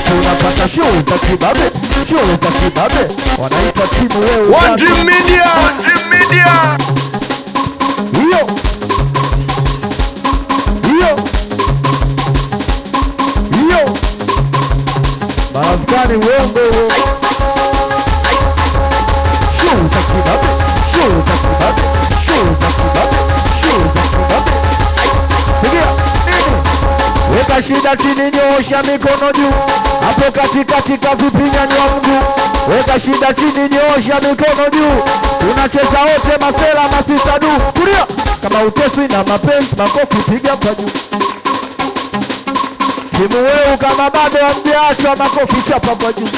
ndipo unapata show za kibabe, show za kibabe, wanaitwa timu wewe. One Dream Media. hiyo hiyo hiyo maafkani uongo huo. Show za kibabe, show za kibabe, show za kibabe, show za kibabe. Sikia nini? Weka shida chini, nyoosha mikono juu, hapo katikati kavipinyanywa mguu. Weka shida chini, nyoosha mikono juu, tunacheza wote, masela masisa du, kulia kama uteswi na mapenzi, makofi piga kwa juu. Timu weu kama bado hamjaachwa, makofi chapa kwa juu.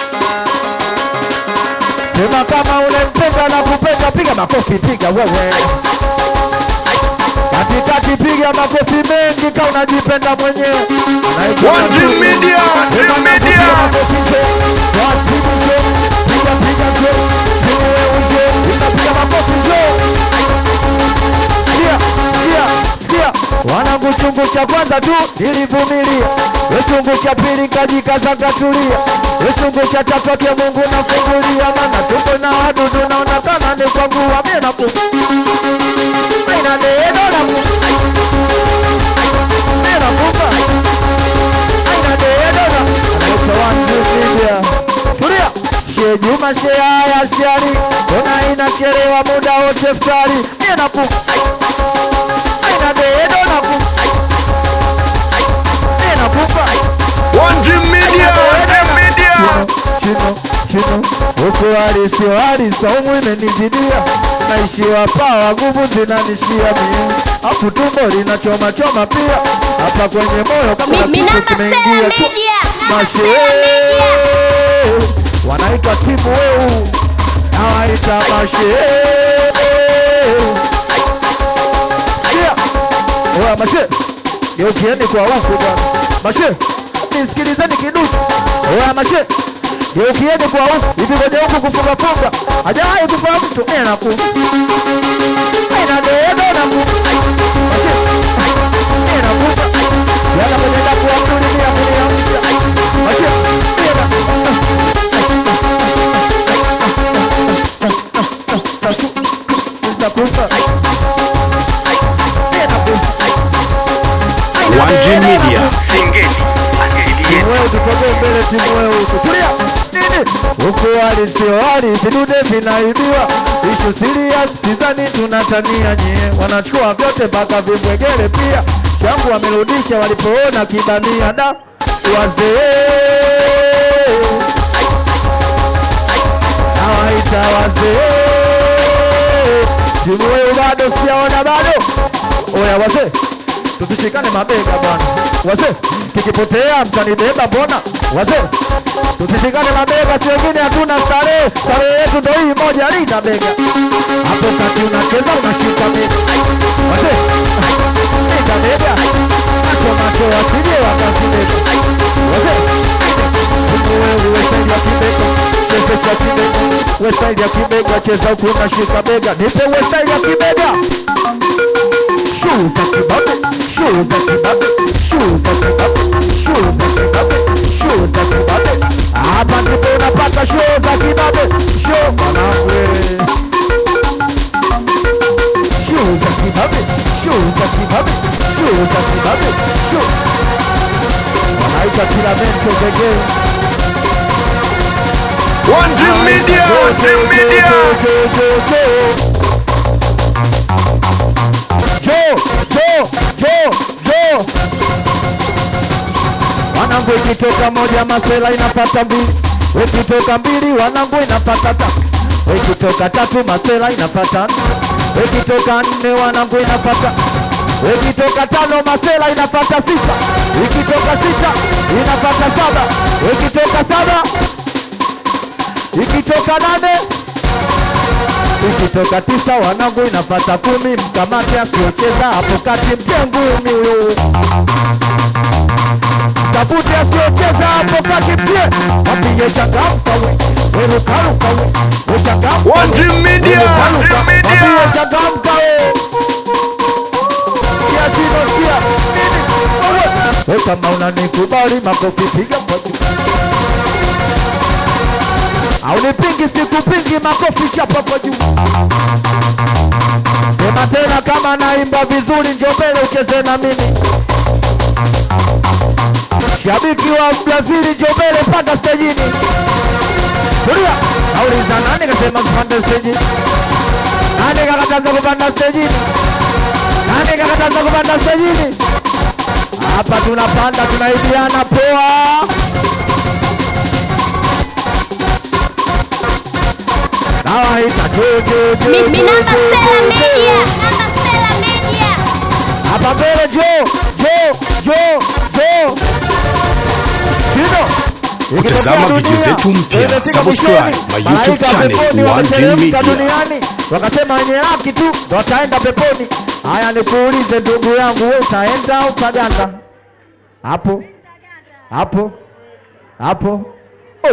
Sema kama unempenda na kupenda, piga makofi, piga wewe katikati, piga makofi mengi kama unajipenda mwenyewe. Naitwa One Dream Makofi. Media. Piga makofi, makofi nje. Kwa timu nje. Piga piga nje. Timu wewe nje. Unapiga makofi nje. Sikia, sikia, sikia. Wanangu chungu cha kwanza tu nilivumilia, we chungu cha pili kajikaza katulia, we chungu cha tatu ake Mungu nafungulia, maana tuko na wadudu naona kama ni kwa nguvu mie na kufu aina neno na kufu mie na kufa aina neno na anaitwa wanjusidia tulia She Juma she haya shari ona inachelewa muda wote ftari mie na kufu aina neno na kufu mie na kufa One Dream Media. chino chino huku hali sio hali saumu imenizidia naishiwa pawa nguvu zinanishia mie afu tumbo linachoma choma pia hapa kwenye moyo kama Mi- kitu Minamba kimeingia Sela tu. Media. Mashe wanaitwa timu weu nawaita mashe Sikia. Oya mashe geukieni kwa wafu bwana mashe nisikilizeni kiduchu oya mashe geukieni kwa wafu hivi kwenye huku kufungafunga hajawahi kufa mtu mie naku inadeedo naku mashe mie nakufa yana kwenye daku ya mtu limia kulia mpya mashe mie na nakufa mie nakufa One Dream Media. timu wewe tusogee mbele, timu wewe tutulia nini huku hali sio hali, vidude vinaibiwa, ishu serious, sidhani tunatania nyie, wanachukua vyote mpaka vibwegele pia, changu wamerudisha walipoona kibamia da wazee nawaita wazee, timu wewe bado sijaona bado, oya wazee tusishikane mabega bwana wazee, kikipotea mtanibeba mbona wazee, tusishikane mabega, si wengine hatuna starehe, starehe yetu ndo hii moja, linda bega hapo kati, unacheza unashika bega wazee, linda bega, macho macho wasije wakazibeba wazee, wewe wesaidi ya kibega chezesha kibega, wesaidi ya kibega, cheza huku unashika bega, nipe wesaidi ya kibega Chuta kibabe, chuta kibabe, chuta kibabe, chuta kibabe, chuta kibabe. Hapa ndipo unapata show za kibabe, show mwanangu wewe. Show za kibabe, show za kibabe, show za kibabe, show. Wanaita Tiramento the game. One Dream Media. Show, show, show, show, show, show. Joe, Joe, Joe, Joe. Wanangu ikitoka moja masela inapata mbili, ikitoka mbili wanangu inapata tatu, ikitoka tatu masela inapata nne, ikitoka nne wanangu inapata ikitoka tano masela inapata sita, ikitoka sita inapata saba, ikitoka saba ikitoka nane ikitoka tisa wanangu inapata kumi, mkamate asiocheza hapo kati, mtie ngumi huyo, tabute asiocheza hapo kati, mtie mwambie changamka we, werukaruka we, wechangamka One Dream Media. werukaruka, mwambie changamka we, kia chino kia nini wewe, we kama unanikubali makofi piga kwa juu Haunipingi sikupingi, makofi chapo hapo juu. Sema tena kama naimba vizuri, njoo mbele ucheze na mimi. Shabiki wa Brazili, njoo mbele mpaka stejini. Tulia. Auliza nani kasema kupanda stejini? Nani kakataza kupanda stejini? Nani kakataza kupanda stejini? Hapa tunapanda tunaibiana poa. Kawaida jo jo jo. Mi- mi jo, namba jo, Sela jo, Media. jo. Namba Sela Media. Hapa mbele jo jo jo jo. Kino. Kutazama Ikitokea video dunia, zetu mpya, imefika subscribe mwishoni, my malaika YouTube channel, peponi One wameteremka Dream Media. duniani wakasema wenye haki tu ndo wataenda peponi. Haya, nikuulize ndugu yangu, wewe utaenda au utaganda? Hapo hapo hapo